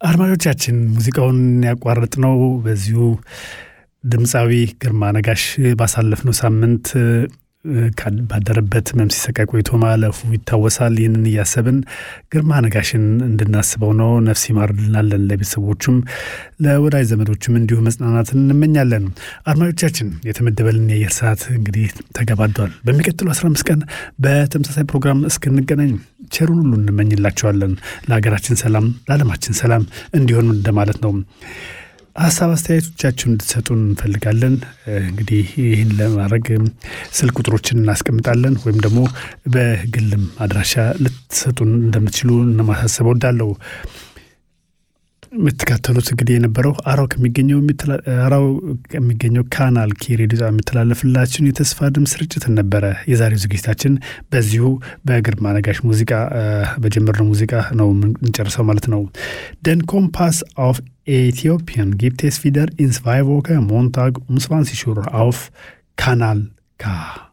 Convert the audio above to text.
አድማጮቻችን ሙዚቃውን ያቋረጥነው በዚሁ ድምፃዊ ግርማ ነጋሽ ባሳለፍነው ሳምንት ባደረበት ህመም ሲሰቃይ ቆይቶ ማለፉ ይታወሳል። ይህንን እያሰብን ግርማ ነጋሽን እንድናስበው ነው። ነፍስ ይማር እንላለን። ለቤተሰቦቹም ለወዳጅ ዘመዶችም እንዲሁ መጽናናትን እንመኛለን። አድማጮቻችን የተመደበልን የአየር ሰዓት እንግዲህ ተገባዷል። በሚቀጥሉ 15 ቀን በተመሳሳይ ፕሮግራም እስክንገናኝ ቸሩን ሁሉ እንመኝላቸዋለን። ለሀገራችን ሰላም፣ ለዓለማችን ሰላም እንዲሆን እንደማለት ነው። ሀሳብ አስተያየቶቻችሁን እንድትሰጡን እንፈልጋለን። እንግዲህ ይህን ለማድረግ ስልክ ቁጥሮችን እናስቀምጣለን ወይም ደግሞ በግልም አድራሻ ልትሰጡን እንደምትችሉ ለማሳሰብ እወዳለሁ። የምትከታተሉት እንግዲህ የነበረው አራው ከሚገኘው አራው ከሚገኘው ካናል ኬ ሬዲዮ የሚተላለፍላችሁን የተስፋ ድምፅ ስርጭትን ነበረ። የዛሬው ዝግጅታችን በዚሁ በግርማ ነጋሽ ሙዚቃ በጀመርነው ሙዚቃ ነው የምንጨርሰው ማለት ነው። ደን ኮምፓስ አፍ Äthiopien gibt es wieder in zwei Wochen Montag um 20 Uhr auf Kanal K.